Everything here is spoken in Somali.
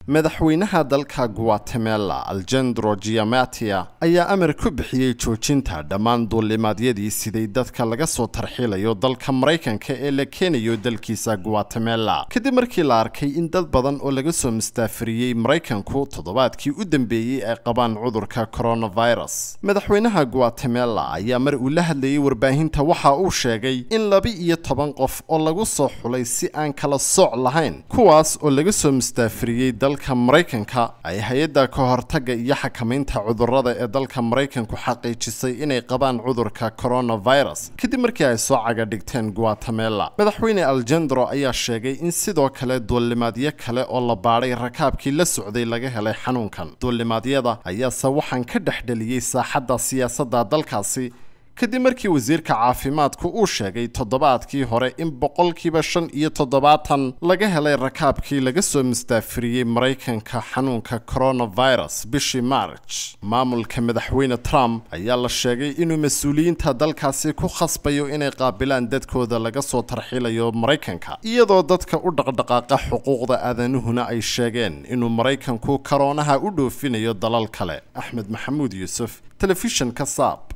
madaxweynaha dalka guatemala algendro giamatia ayaa amar ku bixiyey joojinta dhammaan duulimaadyadii siday dadka laga soo tarxiilayo dalka maraykanka ee la keenayo dalkiisa guatemala kadib markii la arkay in dad badan oo laga soo mustaafiriyey maraykanku toddobaadkii u dambeeyey ay qabaan cudurka coronavirus madaxweynaha guatemala ayaa mar uu la hadlayay warbaahinta waxa uu sheegay in laba iyo toban qof oo lagu soo xulay si aan kala sooc lahayn kuwaas oo laga soo mustaafiriyey dalka maraykanka ay hay-adda ka hortagga iyo xakamaynta cudurrada ee dalka maraykanku xaqiijisay inay qabaan cudurka coronavirus kadib markii ay soo caga dhigteen guatemala madaxweyne algendro ayaa sheegay in sidoo kale duulimaadyo kale oo la baadhay rakaabkii la socday laga helay xanuunkan duulimaadyada ayaase waxaan ka dhexdheliyey saaxadda siyaasadda dalkaasi kadib markii wasiirka caafimaadku uu sheegay toddobaadkii hore in boqolkiiba shan iyo toddobaatan laga helay rakaabkii laga soo mustaafiriyey maraykanka xanuunka coronavirus bishii march maamulka madaxweyne trump ayaa la sheegay inuu mas-uuliyiinta dalkaasi ku khasbayo inay qaabilaan dadkooda laga soo tarxiilayo maraykanka iyadoo dadka u dhaqdhaqaaqa xuquuqda aadanuhuna ay sheegeen inuu maraykanku karoonaha u dhoofinayo dalal kale axmed maxamuud yuusuf telefishanka saab